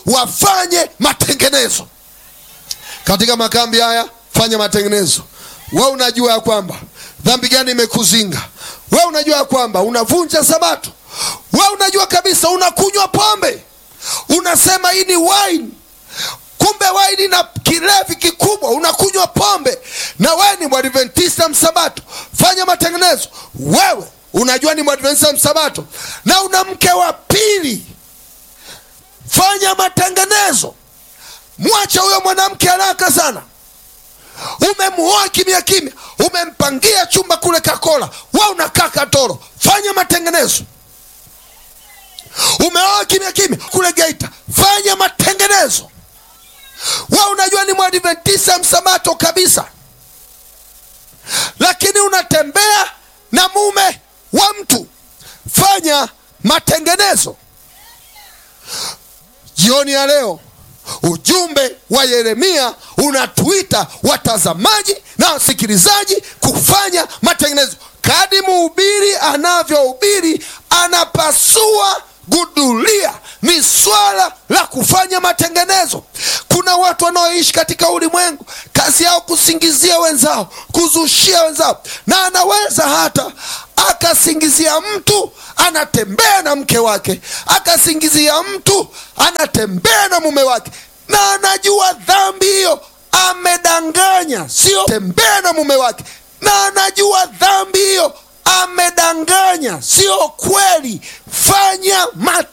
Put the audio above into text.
wafanye matengenezo katika makambi haya. Fanya matengenezo. We unajua ya kwamba dhambi gani imekuzinga? We unajua ya kwamba unavunja Sabato? We unajua kabisa unakunywa pombe, unasema hii ni wine, kumbe waini na kilevi kikubwa, unakunywa pombe na wewe ni mwadventista msabato. Fanya matengenezo. Wewe unajua ni mwadventista msabato na una mke wa pili, fanya matengenezo. Mwache huyo mwanamke haraka sana. Umemuoa kimya kimya, umempangia chumba kule Kakola, we unakaa Katoro. Fanya matengenezo. Umeoa kimya kimya kule Geita, fanya matengenezo. We unajua ni mwadventista msabato kabisa, lakini unatembea na mume wa mtu. Fanya matengenezo. Jioni ya leo ujumbe wa Yeremia unatuita watazamaji na wasikilizaji kufanya matengenezo. Kadi mhubiri anavyohubiri, anapasua gudulia, ni swala la kufanya matengenezo. Kuna watu wanaoishi katika ulimwengu, kazi yao kusingizia wenzao, kuzushia wenzao, na anaweza hata akasingizia mtu anatembea na mke wake, akasingizia mtu anatembea na mume wake, na anajua dhambi hiyo, amedanganya, sio tembea na mume wake, na anajua dhambi hiyo, amedanganya, sio kweli. Fanya